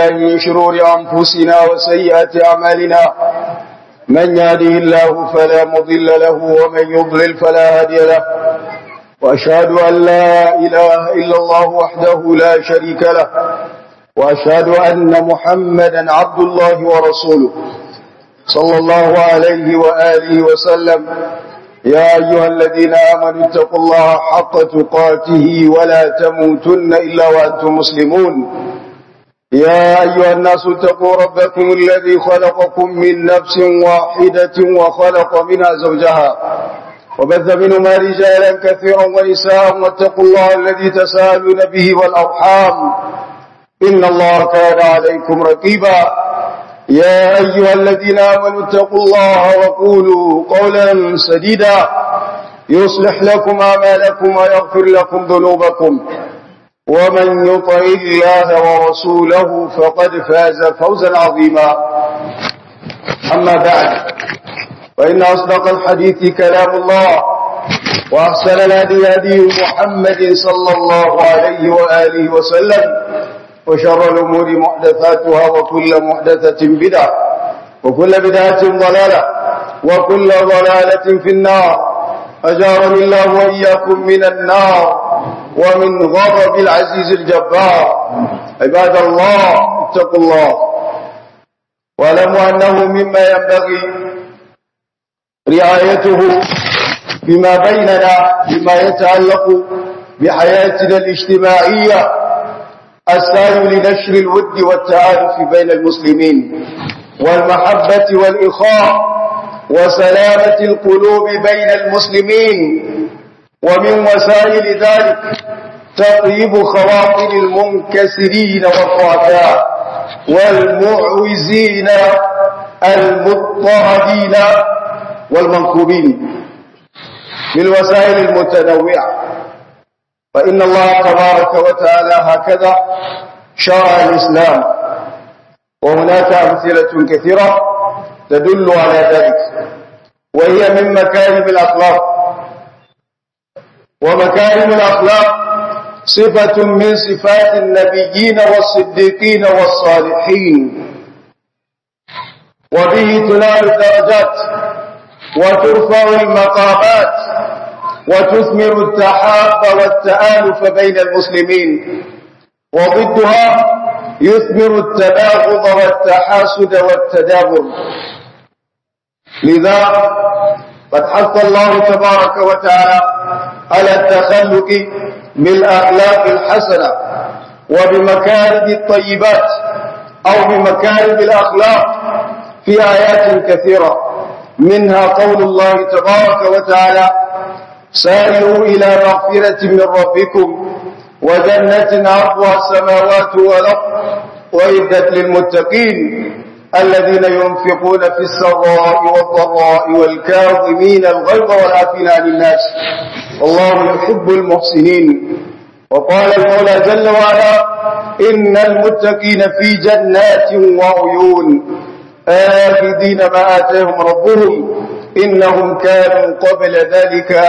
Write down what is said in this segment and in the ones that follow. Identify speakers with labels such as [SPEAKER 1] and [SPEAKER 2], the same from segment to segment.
[SPEAKER 1] بالله من شرور أنفسنا وسيئات أعمالنا من يهده الله فلا مضل له ومن يضلل فلا هادي له وأشهد أن لا إله إلا الله وحده لا شريك له وأشهد أن محمدا عبد الله ورسوله صلى الله عليه وآله وسلم يا أيها الذين آمنوا اتقوا الله حق تقاته ولا تموتن إلا وأنتم مسلمون يا أيها الناس اتقوا ربكم الذي خلقكم من نفس واحدة وخلق منها زوجها وبث منهما رجالا كثيرا ونساء واتقوا الله الذي تساءلون به والأرحام إن الله كان عليكم رقيبا يا أيها الذين آمنوا اتقوا الله وقولوا قولا سديدا يصلح لكم أعمالكم ويغفر لكم ذنوبكم ومن يطع الله ورسوله فقد فاز فوزا عظيما أما بعد فإن أصدق الحديث كلام الله وأحسن الهدي هدي محمد صلى الله عليه وآله وسلم وشر الأمور محدثاتها وكل محدثة بدعة وكل بدعة ضلالة وكل ضلالة في النار أجارني الله وإياكم من النار ومن غضب العزيز الجبار عباد الله اتقوا الله واعلموا أنه مما ينبغي رعايته بما بيننا بما يتعلق بحياتنا الاجتماعية السعي لنشر الود والتعارف بين المسلمين والمحبة والإخاء وسلامة القلوب بين المسلمين ومن وسائل ذلك تطيب خواطر المنكسرين والضعفاء والمعوزين المضطهدين والمنكوبين بالوسائل المتنوعة فإن الله تبارك وتعالى هكذا شرع الإسلام وهناك أمثلة كثيرة تدل على ذلك وهي من مكارم الأخلاق ومكارم الأخلاق صفة من صفات النبيين والصديقين والصالحين وبه تنال الدرجات وترفع المقامات وتثمر التحاب والتآلف بين المسلمين وضدها يثمر التباغض والتحاسد والتدابر لذا قد حث الله تبارك وتعالى على التخلق بالأخلاق الحسنة وبمكارم الطيبات أو بمكارم الأخلاق في آيات كثيرة منها قول الله تبارك وتعالى سارعوا إلى مغفرة من ربكم وجنة عرضها السماوات والأرض وعدت للمتقين الذين ينفقون في السراء والضراء والكاظمين الغيظ والعافين عن الناس والله يحب المحسنين وقال المولى جل وعلا إن المتقين في جنات وعيون آخذين ما آتاهم ربهم إنهم كانوا قبل ذلك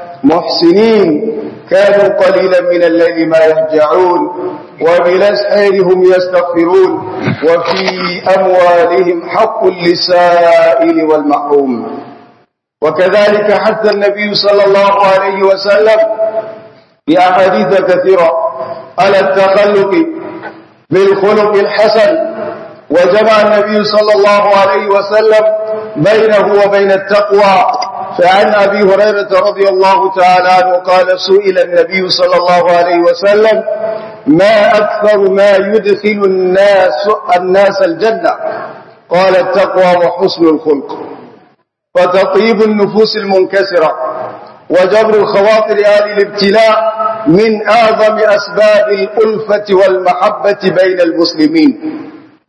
[SPEAKER 1] محسنين كانوا قليلا من الليل ما يهجعون وبالأسحار هم يستغفرون وفي أموالهم حق للسائل والمحروم وكذلك حث النبي صلى الله عليه وسلم في أحاديث كثيرة على التخلق بالخلق الحسن وجمع النبي صلى الله عليه وسلم بينه وبين التقوى فعن أبي هريرة رضي الله تعالى عنه قال سئل النبي صلى الله عليه وسلم ما أكثر ما يدخل الناس, الناس الجنة قال التقوى وحسن الخلق وتطيب النفوس المنكسرة وجبر الخواطر آل الابتلاء من أعظم أسباب الألفة والمحبة بين المسلمين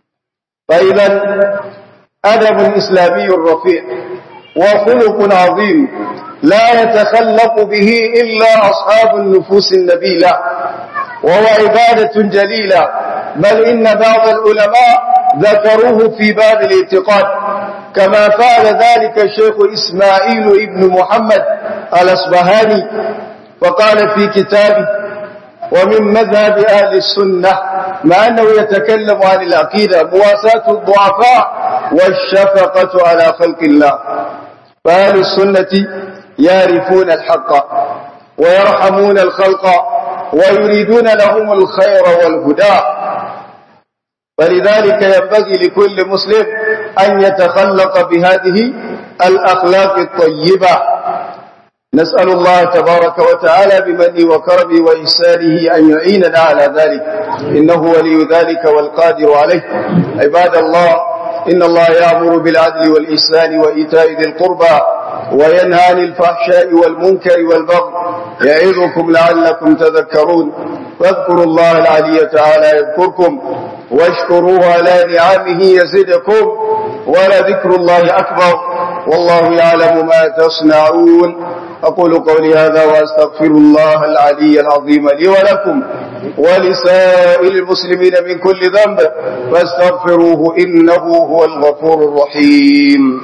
[SPEAKER 1] فإذا أدب إسلامي رفيع وخلق عظيم لا يتخلق به إلا أصحاب النفوس النبيلة وهو عبادة جليلة بل إن بعض العلماء ذكروه في باب الاعتقاد كما فعل ذلك الشيخ إسماعيل ابن محمد الأصبهاني وقال في كتابه ومن مذهب أهل السنة مع أنه يتكلم عن العقيدة مواساة الضعفاء والشفقة على خلق الله فأهل السنة يعرفون الحق ويرحمون الخلق ويريدون لهم الخير والهدى فلذلك ينبغي لكل مسلم أن يتخلق بهذه الأخلاق الطيبة نسأل الله تبارك وتعالى بمنه وكرمه وإحسانه أن يعيننا على ذلك إنه ولي ذلك والقادر عليه عباد الله إن الله يأمر بالعدل والإحسان وإيتاء ذي القربى وينهى عن الفحشاء والمنكر والبغي يعظكم لعلكم تذكرون فاذكروا الله العلي تعالى يذكركم واشكروه على نعمه يزدكم ولذكر الله أكبر والله يعلم ما تصنعون أقول قولي هذا وأستغفر الله العلي العظيم لي ولكم ولسائر المسلمين من كل ذنب فاستغفروه إنه هو الغفور الرحيم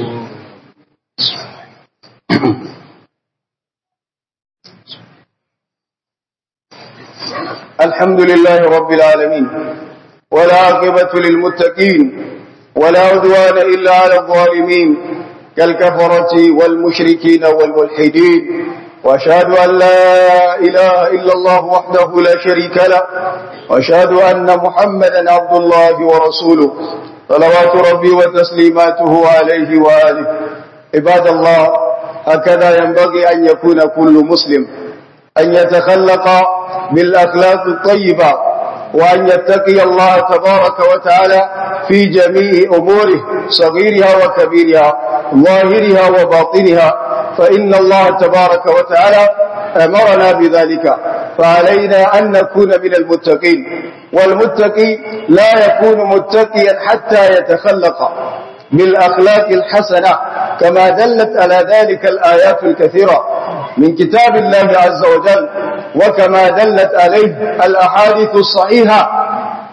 [SPEAKER 1] الحمد لله رب العالمين والعاقبة للمتقين ولا عدوان إلا على الظالمين كالكفرة والمشركين والملحدين وأشهد أن لا إله إلا الله وحده لا شريك له وأشهد أن محمدا عبد الله ورسوله صلوات ربي وتسليماته عليه وآله عباد الله هكذا ينبغي أن يكون كل مسلم أن يتخلق بالأخلاق الطيبة وأن يتقي الله تبارك وتعالى في جميع أموره صغيرها وكبيرها ظاهرها وباطنها فإن الله تبارك وتعالى أمرنا بذلك فعلينا أن نكون من المتقين والمتقي لا يكون متقيا حتى يتخلق بالأخلاق الحسنة كما دلت على ذلك الآيات الكثيرة من كتاب الله عز وجل وكما دلت عليه الأحاديث الصحيحة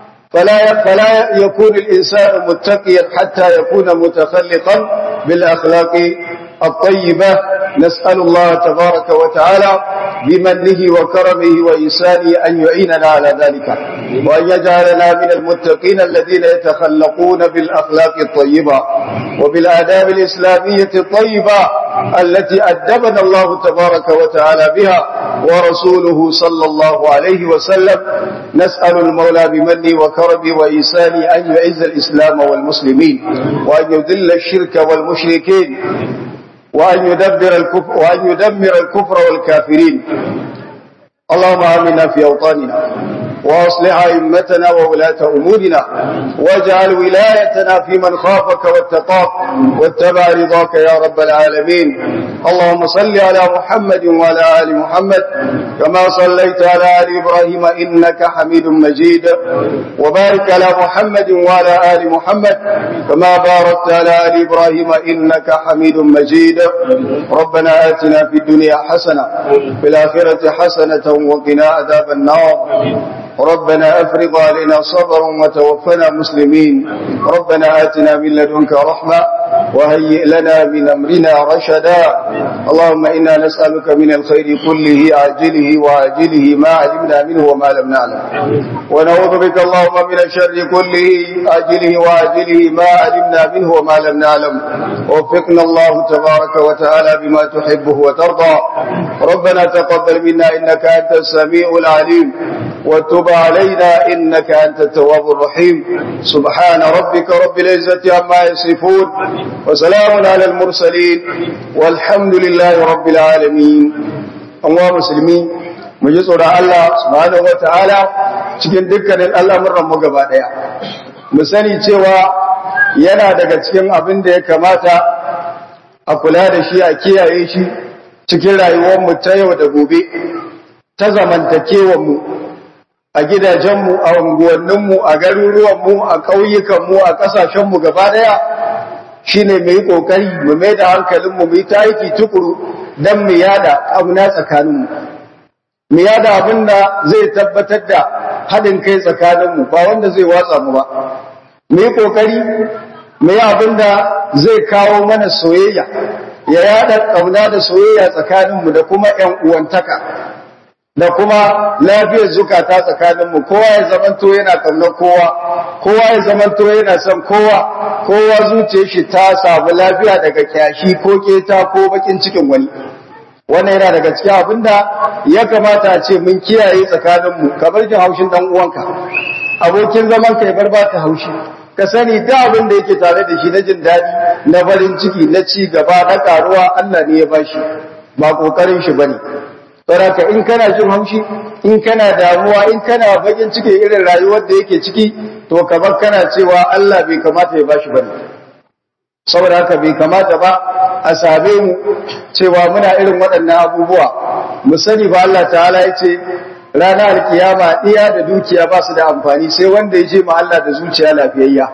[SPEAKER 1] فلا فلا يكون الإنسان متقيا حتى يكون متخلقا بالأخلاق الطيبة نسأل الله تبارك وتعالى بمنه وكرمه وإحسانه أن يعيننا على ذلك وأن يجعلنا من المتقين الذين يتخلقون بالأخلاق الطيبة وبالآداب الإسلامية الطيبة التي أدبنا الله تبارك وتعالى بها ورسوله صلى الله عليه وسلم نسأل المولى بمنه وكرمه وإحسانه أن يعز الإسلام والمسلمين وأن يذل الشرك والمشركين وأن يدبر الكفر وأن يدمر الكفر والكافرين اللهم آمنا في أوطاننا وأصلح أئمتنا وولاة أمورنا واجعل ولايتنا في من خافك واتقاك واتبع رضاك يا رب العالمين اللهم صل على محمد وعلى آل محمد كما صليت على آل إبراهيم إنك حميد مجيد وبارك على محمد وعلى آل محمد كما باركت على آل إبراهيم إنك حميد مجيد ربنا آتنا في الدنيا حسنة في الآخرة حسنة وقنا عذاب النار ربنا أفرض علينا صبرا وتوفنا مسلمين ربنا آتنا من لدنك رحمة وهيئ لنا من أمرنا رشدا اللهم إنا نسألك من الخير كله عاجله وعاجله ما علمنا منه وما لم نعلم ونعوذ بك اللهم من الشر كله عاجله وعاجله ما علمنا منه وما لم نعلم وفقنا الله تبارك وتعالى بما تحبه وترضى ربنا تقبل منا إنك أنت السميع العليم وتب علينا إنك أنت التواب الرحيم سبحان ربك رب العزة عما يصفون وسلام على المرسلين والحمد لله رب العالمين الله مسلمين mu ji tsoron Allah subhanahu wataala cikin dukkanin al'amuran mu gaba daya mu sani cewa yana daga cikin abin da ya kamata a kula da shi a kiyaye shi cikin rayuwar mu ta yau da gobe ta zamantakewar mu a gidajenmu a unguwanninmu a garuruwanmu a ƙauyukanmu a ƙasashenmu gaba ɗaya shi ne mai ƙoƙari mu mai da hankalinmu mu yi ta aiki tukuru don mu yada ƙauna tsakaninmu mu yada abin da zai tabbatar da haɗin kai tsakaninmu ba wanda zai watsa mu ba mu yi ƙoƙari mu yi abin da zai kawo mana soyayya ya yada ƙauna da soyayya tsakaninmu da kuma ‘yan uwantaka da kuma lafiyar zukata tsakaninmu kowa ya zamanto yana kaunar kowa kowa ya zamanto yana son kowa kowa zuciyar shi ta samu lafiya daga kyashi ko keta ko bakin cikin wani wannan yana daga cikin abinda ya kamata a ce mun kiyaye tsakaninmu ka bar jin haushin dan uwanka abokin zaman ka ya bar baka haushi ka sani da abin da yake tare da shi na jin daɗi na farin ciki na ci gaba na karuwa Allah ne ya bashi ba kokarin shi bane saboda in kana jin haushi in kana damuwa in kana bakin ciki irin rayuwar da yake ciki to kamar kana cewa Allah bai kamata ya bashi bane saboda haka bai kamata ba a same mu cewa muna irin waɗannan abubuwa mu sani ba Allah ta'ala ya ce ranar alkiyama iya da dukiya ba su da amfani sai wanda ya je ma Allah da zuciya lafiyayya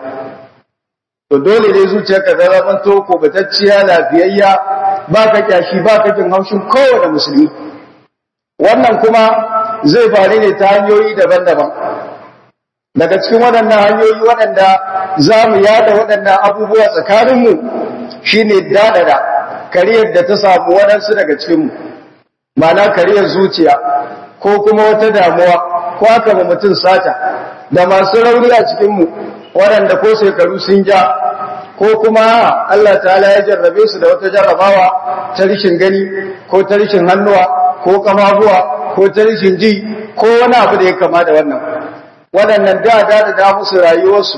[SPEAKER 1] to dole ne zuciyarka ta zama to ko batacciya lafiyayya ba ka kyashi ba ka jin haushin kowane musulmi wannan kuma zai faru ne ta hanyoyi daban-daban daga cikin waɗannan hanyoyi waɗanda za mu yada waɗannan abubuwa tsakaninmu shine daɗaɗa kariyar da ta samu waɗansu daga cikinmu ma'ana kariyar zuciya ko kuma wata damuwa ko aka ba mutum sata da masu rauni a cikinmu waɗanda ko shekaru sun ja ko kuma Allah ta'ala ya jarrabe su da wata jarrabawa ta rishin gani ko ta rishin hannuwa ko kamabuwa ko ta rishin ji ko wani abu da ya kama da wannan waɗannan da da da musu rayuwarsu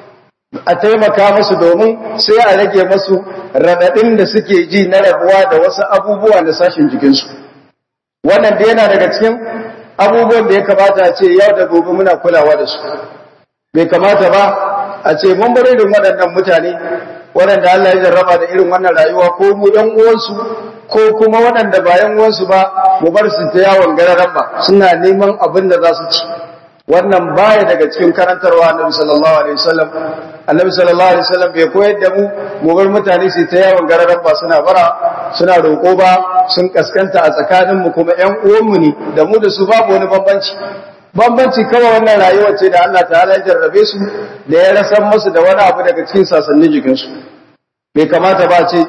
[SPEAKER 1] a taimaka musu domin sai a rage masu raɗaɗin da suke ji na rabuwa da wasu abubuwa na sashin jikinsu wannan da yana daga cikin abubuwan da ya kamata a ce yau da gobe muna kulawa da su bai kamata ba a ce mun bar irin waɗannan mutane waɗanda Allah ya jarraba da irin wannan rayuwa ko mu ɗan uwansu ko kuma waɗanda ba ‘yan uwansu ba mu bar su ta yawon gararan ba suna neman abin da za su ci wannan baya daga cikin karantarwa annabi sallallahu alaihi wasallam annabi sallallahu alaihi wasallam bai koyar da mu mu bar mutane su ta yawon gararan ba suna bara suna roƙo ba sun kaskanta a tsakanin mu kuma ‘yan uwanmu ne da mu da su babu wani bambanci bambanci kawai wannan rayuwar ce da Allah ta'ala ya jarrabe su da ya rasan musu da wani abu daga cikin sasannin jikinsu bai kamata ba ce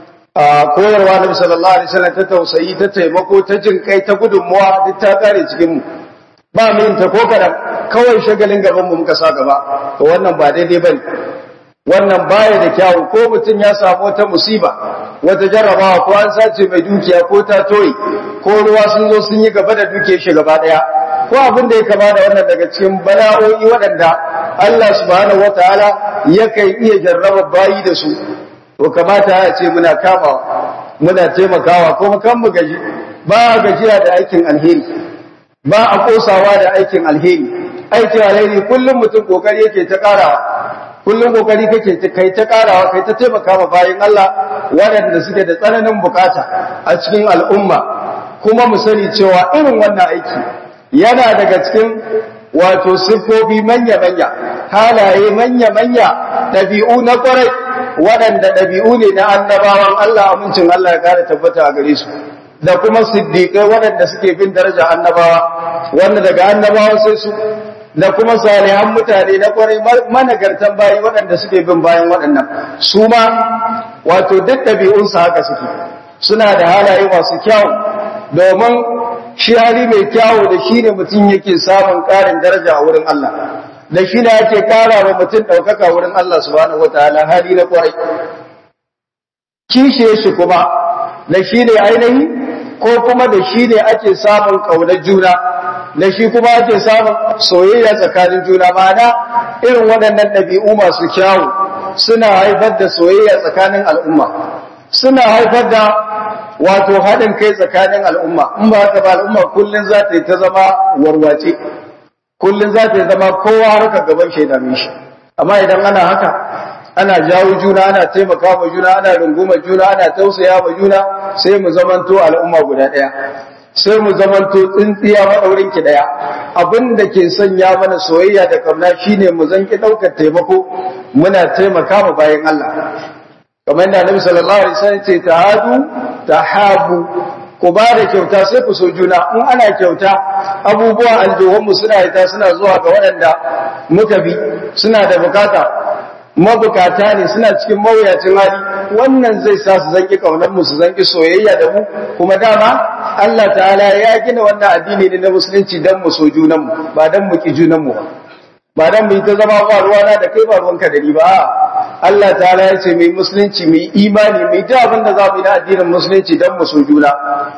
[SPEAKER 1] a koyarwa na sallallahu alaihi wasallam ta tausayi ta taimako ta jin kai ta gudunmuwa duk ta kare cikin mu ba mu yin ta ko kadan kawai shagalin gaban mu muka sa gaba to wannan ba daidai bane wannan baya da kyawu ko mutum ya samu wata musiba wata jarrabawa ko an sace mai dukiya ko ta toyi ko ruwa sun zo sun yi gaba da dukiyar shi gaba daya ko abin da ya kama da wannan daga cikin bala'o'i waɗanda Allah subhanahu wataala yakan iya jarraba bayi da su to kamata ya ce muna kamawa muna taimakawa kuma kan mu gaji ba gajiya da aikin alheri ba a kosawa da aikin alheri aikin alheri kullum mutum kokari yake ta karawa kullum kokari kake kai ta karawa kai ta taimaka ma bayin Allah waɗanda suke da tsananin bukata a cikin al'umma kuma mu sani cewa irin wannan aiki yana daga cikin wato siffofi manya-manya halaye manya-manya ɗabi'u na ƙwarai waɗanda ɗabi'u ne na annabawan Allah amincin Allah ya kare tabbata a gare su da kuma siddiƙai waɗanda suke bin daraja annabawa wanda daga annabawa sai su da kuma salihan mutane na ƙwarai managartan bayi waɗanda suke bin bayan waɗannan su ma wato duk ɗabi'unsu haka suke suna da halaye masu kyau domin shi hali mai kyawu da shi ne mutum yake samun ƙarin daraja a wurin Allah da shi ne ake ƙara wa mutum ɗaukaka wurin Allah subhanahu wa ta'ala hali na ƙwarai kishe shi kuma da shi ne ainihi ko kuma da shi ne ake samun ƙaunar juna da shi kuma ake samun soyayya tsakanin juna ma'ana irin waɗannan ɗabi'u masu kyawu suna haifar da soyayya tsakanin al'umma suna haifar da wato haɗin kai tsakanin al'umma in ba haka ba al'umma kullum za ta yi ta zama warwace kullum za ta yi zama kowa harka gaban shaidamin shi amma idan ana haka ana jawo juna ana taimaka ma juna ana runguma juna ana tausaya ma juna sai mu zamanto al'umma guda ɗaya sai mu zamanto tsintsiya maɗaurin ki ɗaya abin da ke sanya mana soyayya da kauna shine mu zanki ɗaukar taimako muna taimaka ma bayan Allah kamar da Annabi sallallahu alaihi wasallam ce tahadu tahabu ku ba da kyauta sai ku so juna in ana kyauta abubuwa aljuhunmu suna ita suna zuwa ga waɗanda muka bi suna da bukata mabukata ne suna cikin mawuyacin hali wannan zai sa su zanki kaunar mu su zanki soyayya da mu kuma dama Allah ta'ala ya gina wannan addini ne na musulunci dan mu so junan mu ba dan mu ki junan mu ba dan mu yi ta zama ba ruwana da kai ba ruwanka da ni ba Allah ta'ala ya ce mai musulunci mai imani mai ta abin da za mu yi na addinin musulunci dan mu so juna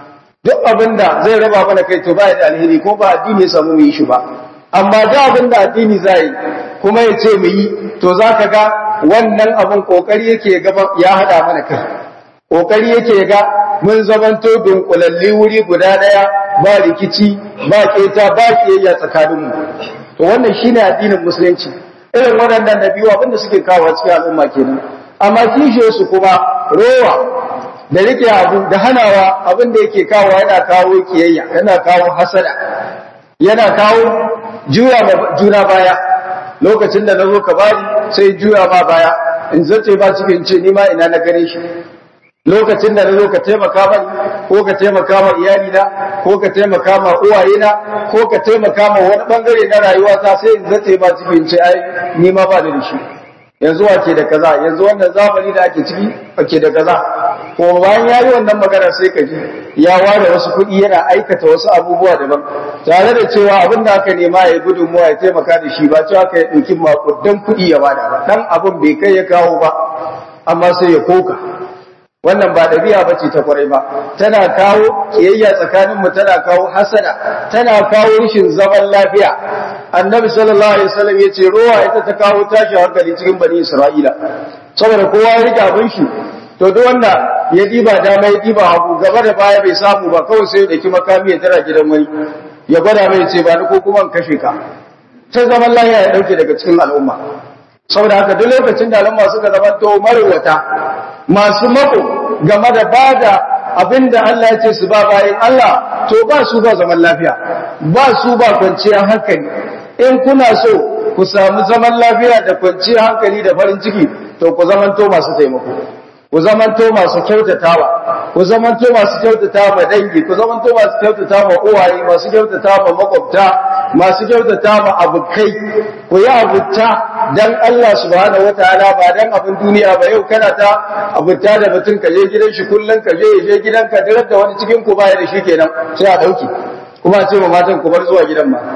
[SPEAKER 1] duk abin da zai raba mana kai to ba da alheri ko ba addini ya samu mu yi shi ba amma da abin da addini zai kuma ya ce mu yi to za ka ga wannan abin kokari yake gaba ya hada mana kai kokari yake ga mun zamanto dunkulalli wuri guda daya ba rikici ba keta ba kiyayya tsakanin mu to wannan shine addinin musulunci irin waɗannan nabiyu abin da suke kawo cikin al'umma kenan amma kishe su kuma rowa da rike abu da hanawa abin da yake kawo yana kawo kiyayya yana kawo hasada yana kawo juya juna baya lokacin da nazo ka bari sai juya ba baya in zace ba cikin ce ni ma ina na gare shi lokacin da nazo ka taimaka mani ko ka taimaka ma iyalina ko ka taimaka ma uwayena ko ka taimaka ma wani bangare na rayuwata sai in zace ba cikin ce ai ni ma ba da shi yanzu wake da kaza yanzu wannan zamani da ake ciki ake da kaza ko bayan ya yi wannan magana sai ka ji ya ware wasu kuɗi yana aikata wasu abubuwa daban tare da cewa abin da aka nema ya gudunmuwa ya taimaka da shi ba cewa ka yi ɗauki makudan kuɗi ya bada ba ɗan abin bai kai ya kawo ba amma sai ya koka wannan ba ɗabi'a ba ce ta kwarai ba tana kawo kiyayya tsakanin mu tana kawo hasada tana kawo rashin zaman lafiya annabi sallallahu alaihi wasallam yace ruwa ita ta kawo tashi hankali cikin bani isra'ila saboda kowa ya rike abin shi to duk wanda ya diba dama ya diba hagu gaba da baya bai samu ba kawai sai ya daki makami ya tara gidan wani ya gwada mai ce ba ni ko kuma in kashe ka sai zaman lafiya ya dauke daga cikin al'umma saboda haka duk lokacin da al'umma suka zama to marwata masu mako game da bada abinda Allah ya ce su ba bayan Allah to ba su ba zaman lafiya ba su ba kwanciyar hankali in kuna so ku samu zaman lafiya da kwanciyar hankali da farin ciki to ku zamanto masu taimako ku zamanto masu kyautatawa ku zamanto masu kyautata ma dangi ku zamanto masu kyautata ma uwaye masu kyautata ma makwabta masu kyautata ma abukai ku yi abuta dan Allah subhanahu wataala ba dan abin duniya ba yau kana ta abuta da mutum ka je gidan shi kullun ka je je gidan ka dirar da wani cikin ku baya da shi kenan sai a dauki kuma a ce ma matan ku bar zuwa gidan ma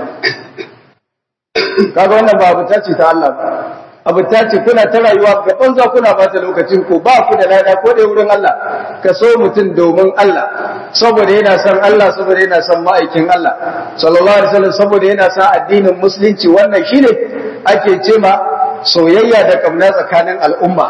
[SPEAKER 1] kaga wannan ba abuta ce ta Allah ba abu ta ce kuna ta rayuwa ga banza kuna bata lokacin ku ba ku da lada ko da wurin Allah ka so mutum domin Allah saboda yana son Allah saboda yana son ma'aikin Allah sallallahu alaihi wasallam saboda yana son addinin musulunci wannan shine ake ce ma soyayya da kamna tsakanin al'umma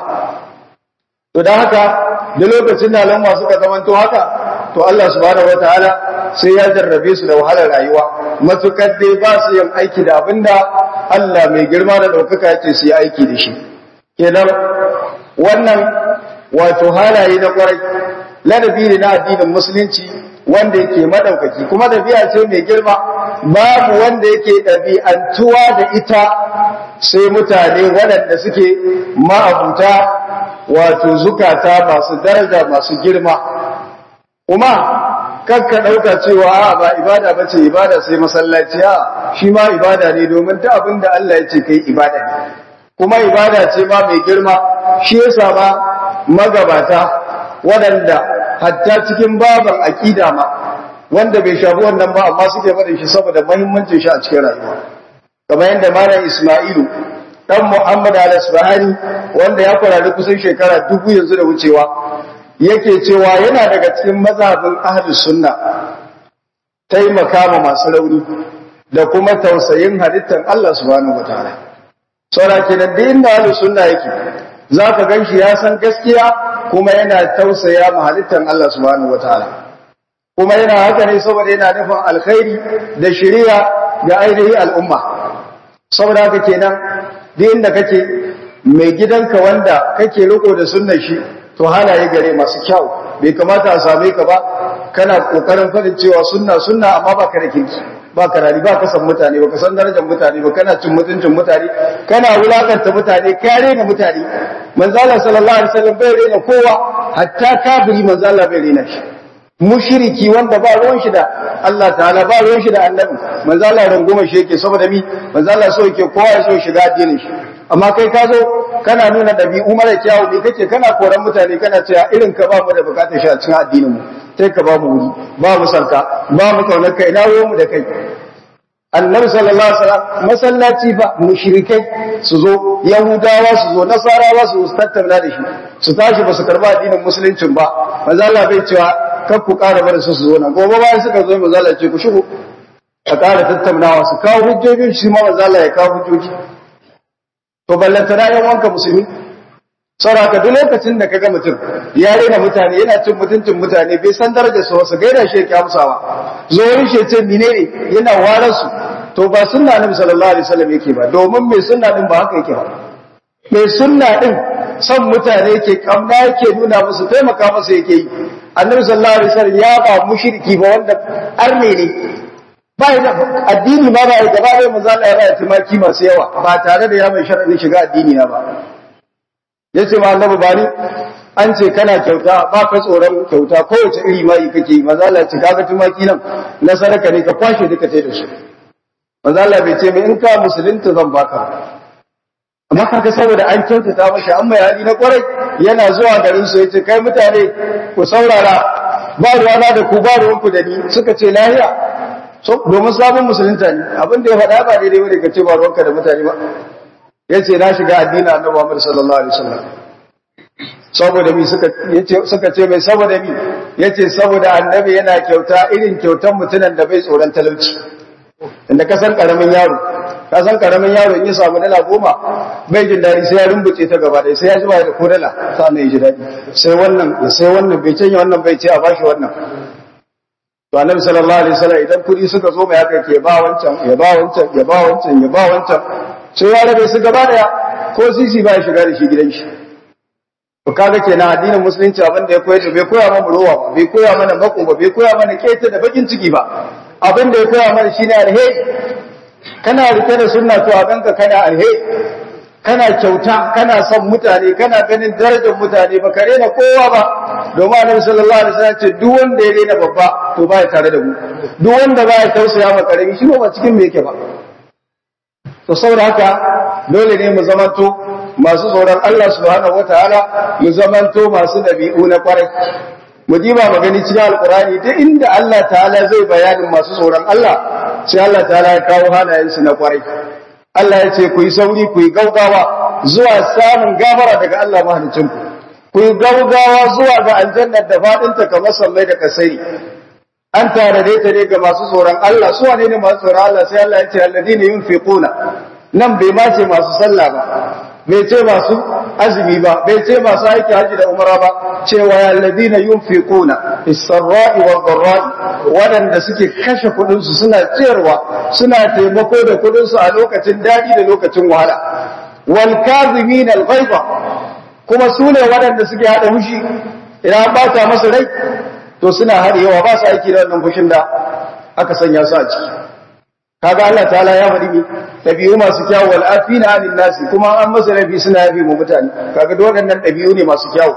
[SPEAKER 1] to dan haka da lokacin da al'umma suka zamanto haka to Allah subhanahu wataala sai ya jarrabe su da wahalar rayuwa matukar dai ba su yin aiki da abinda Allah mai girma da ɗaukaka ya ce su yi aiki da shi kenan wannan wato halaye na kwarai ladabi ne na addinin musulunci wanda yake madaukaki kuma ɗabi'a ce mai girma babu wanda yake ɗabi'antuwa da ita sai mutane waɗanda suke ma'abuta wato zukata masu daraja masu girma kuma kakka ɗauka cewa a ba ibada ba ce ibada sai masallaci a shi ma ibada ne domin ta abin da Allah ya ce kai ibada ne kuma ibada ce ma mai girma shi yasa ma magabata waɗanda hatta cikin baban aƙida ma wanda bai shafi wannan ba amma suke faɗin shi saboda muhimmancin shi a cikin rayuwa kamar yadda malam Isma'ilu dan Muhammad al-Asbahani wanda ya kwarari kusan shekara dubu yanzu da wucewa yake cewa yana daga cikin mazhabin ahlus sunna taimaka ma masu rauni da kuma tausayin halittar Allah subhanahu wataala saboda kenan da inda ahlus sunna yake zaka ganshi ya san gaskiya kuma yana tausaya ma halittar Allah subhanahu wataala kuma yana haka ne saboda yana nufin alkhairi da shari'a ga ainihin al'umma saboda haka kenan da inda kake mai gidanka wanda kake riko da sunnar shi to halaye gare masu kyau bai kamata a same ka ba kana kokarin fadin cewa sunna sunna amma ba ka da kirki ba ka rari ba ka san mutane ba ka san darajar mutane ba kana cin mutuncin mutane kana wulakanta mutane ka rena mutane manzo Allah sallallahu alaihi wasallam bai rena kowa hatta kafiri manzo Allah bai rena shi mushriki wanda ba ruwan shi da Allah ta'ala ba ruwan shi da annabi manzo Allah runguma shi yake saboda mi manzo Allah so yake kowa ya so shiga addinin shi amma kai ka zo kana nuna ɗabi'u mara kyawu ne kake kana koran mutane kana cewa irin ka ba mu da bukatar shi a cikin addinin mu sai ka ba mu wuri ba mu sanka ba mu kaunar kai na mu da kai annabi sallallahu alaihi wasallam masallaci fa mushrikai su zo yahudawa su zo nasarawa su zo tattauna da shi su tashi ba su karba addinin musuluncin ba manzo Allah bai cewa kar ku ƙara bar su su zo nan gobe bayan suka zo manzo Allah ce ku shigo a ƙara tattaunawa su kawo hujjojin shi ma manzo Allah ya kawo hujjoji to ballanta na yan wanka musulmi saboda duk lokacin da kaga mutum ya rena mutane yana cin mutuncin mutane bai san darajar su wasu gaida shi yake amsawa zoyin shi ce menene yana warar su to ba sunna annabi sallallahu alaihi wasallam yake ba domin mai sunna din ba haka yake ba mai sunna din son mutane yake kamna yake nuna musu taimaka musu yake yi annabi sallallahu alaihi wasallam ya ba mushriki ba wanda arne ne ba da addini ma ba gaba da manzo Allah ya ba tumaki masu yawa ba tare da ya mai sharadin shiga addini na ba yace ma annabi bani an ce kana kyauta ba ka tsoron kyauta kowace iri mai kake yi manzo Allah ce kaga tumaki nan na sadaka ne ka kwashe duka tai da su manzo Allah bai ce mai in ka musulunta zan baka amma kaga saboda an kyautata masa an mai hali na kwarai yana zuwa garin su yace kai mutane ku saurara ba ruwana da ku ba ruwanku da ni suka ce lahiya so domin sabon musulunta ne abin da ya faɗa ba daidai bane ka ce ba ruwanka da mutane ba yace na shiga addinin Annabi Muhammad sallallahu alaihi wasallam saboda mi suka yace suka ce mai saboda mi yace saboda annabi yana kyauta irin kyautan mutunan da bai tsoron talauci inda ka san karamin yaro ka san karamin yaro in ya samu dala goma bai jin daɗi sai ya rumbuce ta gaba ɗaya sai ya zuba da ko dala sannan ya ji daɗi sai wannan sai wannan bai canya wannan bai ce a bashi wannan to annabi sallallahu alaihi wasallam idan kuɗi suka zo mai haka ke ba wancan ya ba wancan ya ba wancan ya ba wancan sai ya rabe su gaba daya ko sisi ba ya shiga da shi gidan shi to kaga kenan addinin musulunci abin da ya koyar da bai koya mana rowa ba bai koya mana mako ba bai koya mana keta da bakin ciki ba abin da ya koya mana shine alheri kana rike da sunna to a ganka kana alheri kana kyauta kana son mutane kana ganin darajar mutane ba ka rena kowa ba domin annabi sallallahu alaihi wasallam ce duk wanda ya rena babba to baya tare da mu duk wanda baya tausaya ma karami shi ba cikin me yake ba to saboda haka dole ne mu zamanto masu tsoron Allah subhanahu wataala mu zamanto masu dabi'u na kwarai mu diba magani cikin alkurani duk inda Allah ta'ala zai bayanin masu tsoron Allah sai Allah ta'ala ya kawo halayensu na kwarai Allah ya ce ku yi sauri ku yi gaugawa zuwa samun gafara daga Allah mahalicinku ku yi gaugawa zuwa ga aljannar da faɗinta kamar sallai da kasai an tare ta ne ga masu tsoron Allah su wane ne masu tsoron Allah sai Allah ya ce alladina yunfiquna nan bai ma ce masu sallah ba bai ce masu azumi ba bai ce masu aiki haji da umara ba cewa alladina yunfiquna is-sarra'i wad-dharra'i wadanda suke kashe kudin su suna ciyarwa suna taimako da kudin su a lokacin dadi da lokacin wahala wal kazimin al-ghaiba kuma su ne wadanda suke hada fushi idan ba ta masa rai to suna hadewa ba su aiki da wannan fushin da aka sanya su a ciki kaga Allah ta'ala ya faɗi mi ɗabi'u masu kyawu wal afina anil nasi kuma an masa rabi suna yafi mu mutane kaga duk waɗannan ɗabi'u ne masu kyawu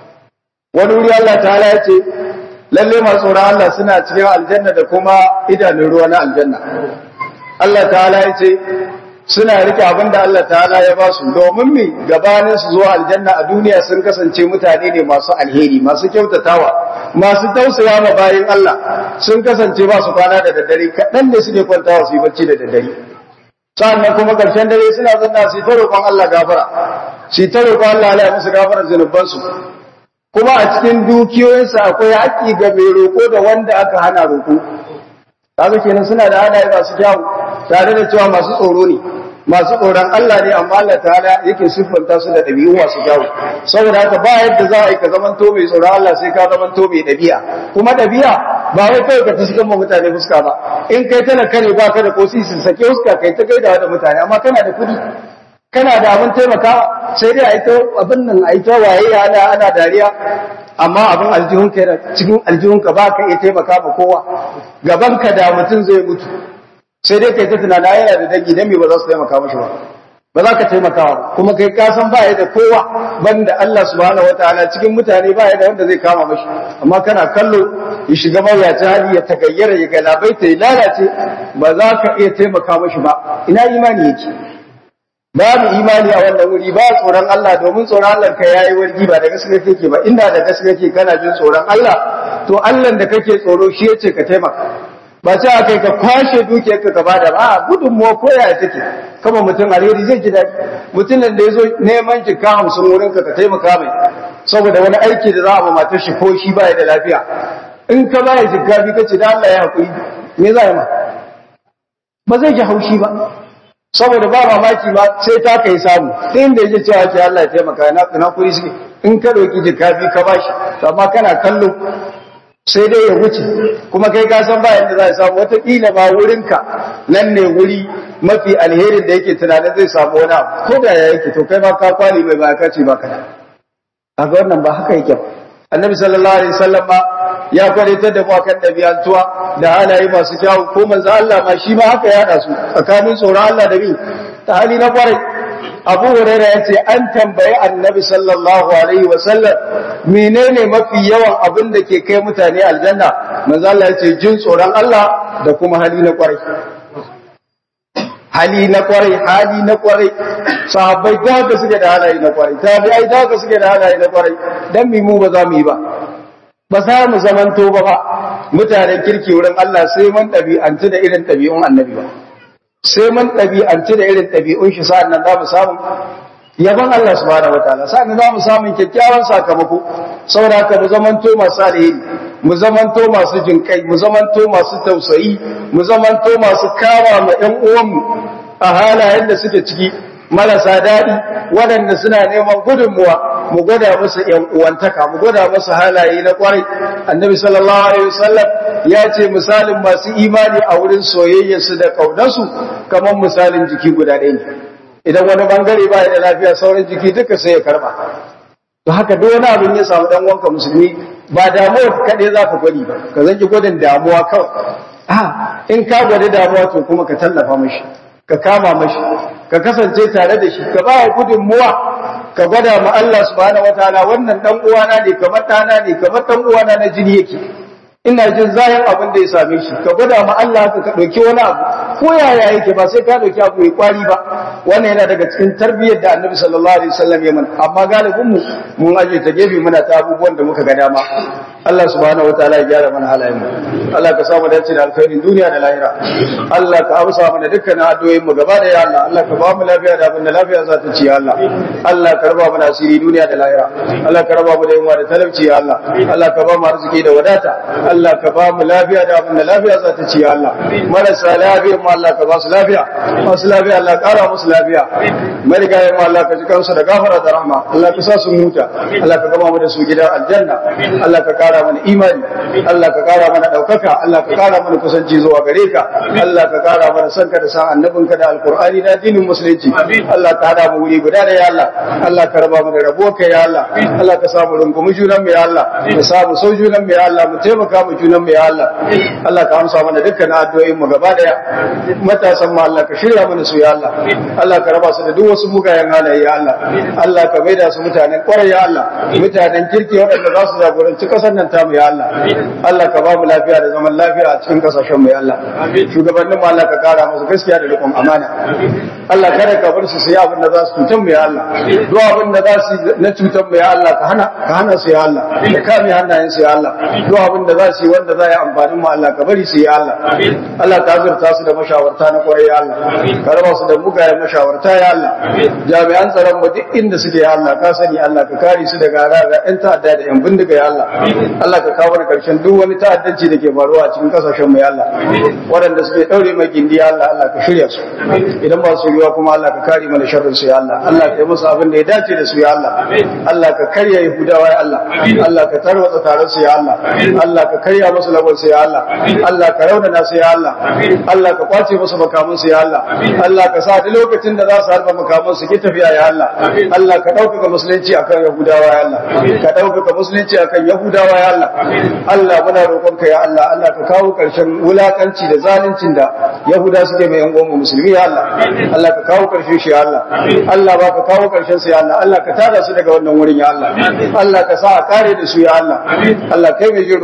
[SPEAKER 1] wani wuri Allah ta'ala ya ce lalle masu tsoron Allah suna cikin aljanna da kuma idanun ruwa na aljanna Allah ta'ala ya ce suna rike abin da Allah ta'ala ya ba su domin mi gabanin su zuwa aljanna a duniya sun kasance mutane ne masu alheri masu kyautatawa masu tausaya ma bayin Allah sun kasance ba su kwana da daddare kaɗan ne suke kwantawa su yi bacci da daddare sannan kuma ƙarshen dare suna zanna su ta roƙon Allah gafara su ta roƙon Allah ya musu gafara zunubansu kuma a cikin dukiyoyinsu akwai haƙƙi ga mai roƙo da wanda aka hana roƙo kaga kenan suna da halaye masu kyawu tare da cewa masu tsoro ne masu tsoron Allah ne amma Allah ta'ala yake siffanta su da ɗabi'u masu kyawu saboda haka ba yadda za a yi ka zaman to mai tsoron Allah sai ka zaman to mai ɗabi'a kuma ɗabi'a ba wai kawai ka ta ma mutane fuska ba in kai tana kare ba ka da kosi sun sake fuska kai ta gaida da mutane amma kana da kuɗi kana da abin taimakawa sai dai a yi ta abin nan a yi ta waye ana ana dariya amma abin aljihun ka cikin aljihun ka ba ka iya taimaka ma kowa gaban ka da mutum zai mutu sai dai kai ta tunana yana da dangi dan me ba za su taimaka mashi ba ba za ka taimaka ba kuma kai ka san ba ya da kowa banda Allah subhanahu wataala cikin mutane ba ya da wanda zai kama mashi amma kana kallo ya shiga mawuyacin hali ya tagayyara ya galabaita ya lalace ba za ka iya taimaka mashi ba ina imani yake babu imani a wannan wuri ba tsoron Allah domin tsoron Allah ka yayi wargi ba da gaske kake ba inda da gaske kake kana jin tsoron Allah to Allah da kake tsoro shi yace ka taimaka ba ce a kai ka kwashe dukiyar ka gaba da ba gudun mu ko yaya take kama mutum alheri zai ji daɗi mutumin da ya zo neman jika hamsin wurin ka ka taimaka mai saboda wani aiki da za a ba matar shi ko shi baya da lafiya in ka baya jika bi kace da Allah ya hakuri me za ma ba zai ji haushi ba saboda ba mamaki ba sai ta kai samu sai inda yake cewa ke Allah ya taimaka na na kuri suke in ka doki jika bi ka bashi amma kana kallo sai dai ya wuce kuma kai ka san ba yadda za a samu wataƙila ba wurinka nan ne wuri mafi alherin da yake tunanin zai samu wani abu ko da ya yake to kai ma ka kwali mai ba ka ce ba ka da kaga wannan ba haka yake ba annabi sallallahu alaihi wasallam ma ya kwalitar da mu akan dabi'antuwa da halaye masu kyawu ko manzo Allah ma shi ma haka ya hada su tsakanin tsoron Allah da bi ta hali na kwarai Abu Hurairah yace an tambayi Annabi sallallahu alaihi wasallam menene mafi yawan abin da ke kai mutane aljanna manzo Allah yace jin tsoron Allah da kuma hali na kwarai hali na kwarai hali na kwarai sahabbai da haka suke da halaye na kwarai tabi'ai da haka suke da halaye na kwarai dan mi mu ba za mu yi ba ba za mu zamanto ba ba mutanen kirki wurin Allah sai mun ɗabi'antu da irin ɗabi'un annabi ba sai mun ɗabi'antu da irin ɗabi'un shi sa'an nan za mu samu yaban Allah subhanahu wataala sa'an nan za mu samu kyakkyawan sakamako saboda haka mu zamanto masu alheri mu zamanto masu jinkai mu zamanto masu tausayi mu zamanto masu kama ma ƴan uwanmu a halayen da suke ciki marasa daɗi waɗanda suna neman gudunmuwa mu gwada musu ‘yan uwantaka mu gwada musu halaye na ƙwarai annabi sallallahu alaihi wasallam ya ce misalin masu imani a wurin soyayyarsu da ƙaunarsu kamar misalin jiki guda ɗaya ne idan wani bangare ba da lafiya sauran jiki duka sai ya karba to haka duk wani abin ya samu dan wanka musulmi ba damuwa kaɗai za ka gwadi ba ka zanki gwadin damuwa kawai a in ka gwadi damuwa to kuma ka tallafa mashi ka kama mashi ka kasance tare da shi ka ba gudunmuwa ka gwada ma Allah subhanahu wataala wannan dan uwana ne kamar ɗana ne kamar dan uwana na jini yake ina jin zayin abin da ya same shi ka gwada ma Allah ka ka dauki wani abu ko yaya yake ba sai ka dauki abu mai kwari ba wannan yana daga cikin tarbiyyar da Annabi sallallahu alaihi wasallam ya mana amma galibin mu mun aje ta gefe muna ta abubuwan da muka ga dama Allah subhanahu wataala ya gyara mana halayen mu Allah ka samu dace da alkhairin duniya da lahira Allah ka amsa mana dukkan addu'o'in mu gaba da ya Allah Allah ka ba mu lafiya da abin da lafiya za ta ci ya Allah Allah ka raba mana asiri duniya da lahira Allah ka raba mu da yunwa da talauci ya Allah Allah ka ba mu arziki da wadata Allah ka ba mu lafiya da abin da lafiya za ta ci ya Allah marasa lafiya mu Allah ka ba su lafiya masu lafiya Allah kara musu lafiya marigayen mu Allah ka ji kansu da gafara da rahma Allah ka sa su huta Allah ka gama mu da su gidan aljanna Allah ka kara mana imani Allah ka kara mana daukaka Allah ka kara mana kusanci zuwa gare ka Allah ka kara mana sanka da san annabinka da alqur'ani da addinin musulunci Allah ka hada mu wuri guda da ya Allah Allah ka raba mu da rabo ka ya Allah Allah ka samu rungumi junan mu ya Allah ka samu sau junan mu ya Allah mu taimaka mu junan mu ya Allah Allah ka amsa mana dukkan addu'o'in mu gaba daya matasan mu Allah ka shirya mana su ya Allah Allah ka raba su da duk wasu mugayen halaye ya Allah Allah ka maida su mutanen kwarai ya Allah mutanen kirki waɗanda za su jagoranci ƙasar nan tamu ya Allah Allah ka ba mu lafiya da zaman lafiya a cikin ƙasashen mu ya Allah shugabannin mu Allah ka kara musu gaskiya da riƙon amana Allah kada ka bar su su yi abin da za su cutar mu ya Allah duk abin da za su na cutar mu ya Allah ka hana ka hana su ya Allah ka kame hannayen su ya Allah duk abin da za su yi wanda za ya amfanin mu Allah ka bari su ya Allah Allah ka azurta su da mashawarta na kwarai ya Allah ka raba su da mugayen mashawarta ya Allah jami'an tsaron mu duk inda suke ya Allah ka sani Allah ka kare su daga raga yan ta'adda da yan bindiga ya Allah Allah ka kawo karshen duk wani ta'addanci da ke faruwa a cikin kasashen mu ya Allah waɗanda suke daure mai gindi ya Allah Allah ka shirya su idan ba su yiwa kuma Allah ka kare mana sharrin su ya Allah Allah ka yi musu abin da ya dace da su ya Allah Allah ka karya Yahudawa ya Allah Allah ka tarwatsa taron su ya Allah Allah ka karya musu lagon su ya Allah Allah ka raunana su ya Allah Allah ka kwace musu makaman su ya Allah Allah ka sa duk lokacin da za su harba makaman su ki tafiya ya Allah Allah ka ɗaukaka musulunci akan Yahudawa ya Allah ka ɗaukaka musulunci akan Yahudawa ya Allah Allah muna roƙonka ya Allah Allah ka kawo ƙarshen wulakanci da zaluncin da Yahuda suke mai yan uwan musulmi ya Allah Allah ka kawo ƙarshen shi ya Allah Allah ba ka kawo ƙarshen su ya Allah Allah ka tada su daga wannan wurin ya Allah Allah ka sa a kare da su ya Allah Allah kai mai jin roƙo ne ya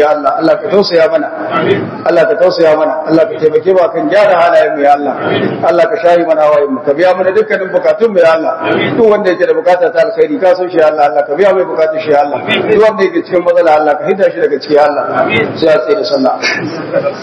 [SPEAKER 1] ya Allah Allah ka tausaya mana Allah ka tausaya mana Allah ka taimake mu kan gyara halayen mu ya Allah Allah ka shayi mana hawayen mu ka biya mana dukkanin bukatun mu ya Allah duk wanda yake da bukata ta alkhairi ka san shi ya Allah Allah ka biya mai bukatun shi ya Allah duk wanda yake cikin matsala Allah ka hidda shi daga ciki ya Allah sai a tsaye da sallah